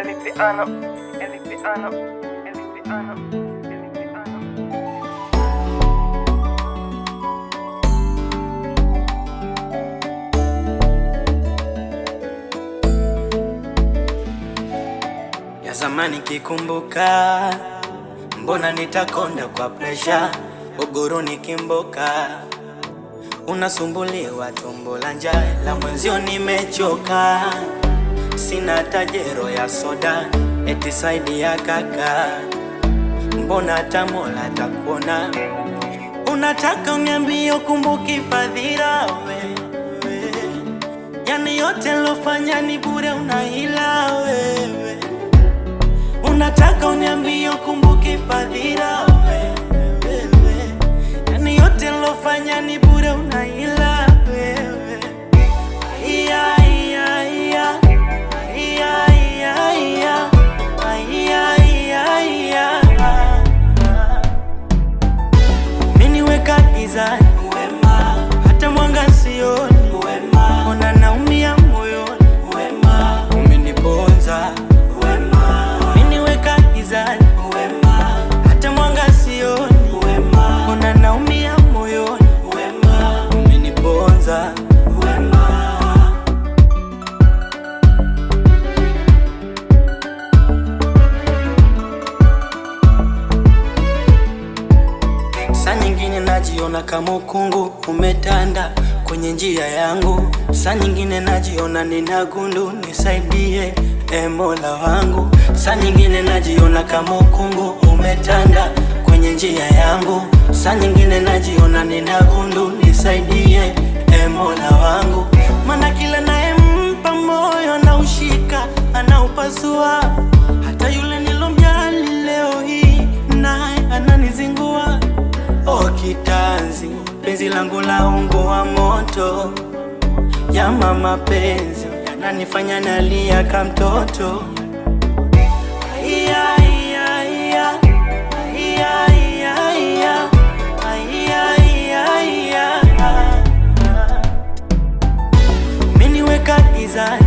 el piano, el piano, el piano, el piano. ya zamani kikumbuka, mbona nitakonda kwa presha, uguru nikimboka, unasumbuliwa tumbo la njaa, la mwenzio nimechoka, sina tajero ya soda, eti saidi ya kaka, mbona hata Mola takuona, unataka uniambie ukumbuki fadhila wewe Yani yote lofanya ni bure, unahila wewe. Unataka uniambie ukumbuki fadhila wewe. Yani yote lofanya ni bure, unahila wewe. Iya, iya, iya. Iya, iya, iya. Iya, iya, iya. Umeniweka gizani wema, hata mwanga sioni wema, ona naumia moyoni wema, umeniponza wema, umeniweka gizani wema, hata mwanga sioni wema, ona naumia moyoni wema, umeniponza wema. Saa nyingine najiona kama ukungu umetanda kwenye njia yangu, saa nyingine najiona nina gundu, nisaidie e Mola wangu. Saa nyingine najiona kama ukungu umetanda kwenye njia yangu, saa nyingine najiona nina gundu, nisaidie e Mola wangu, maana kila nayempa moyo anaushika, anaupasua, hata yule nilomjali leo hii naye ananizingua. O kitanzi, penzi langu la ungo wa moto, yama mapenzi yananifanya nalia ka mtoto. Aya, aya, aya. Aya, aya, aya. Aya, aya, aya. Umeniweka gizani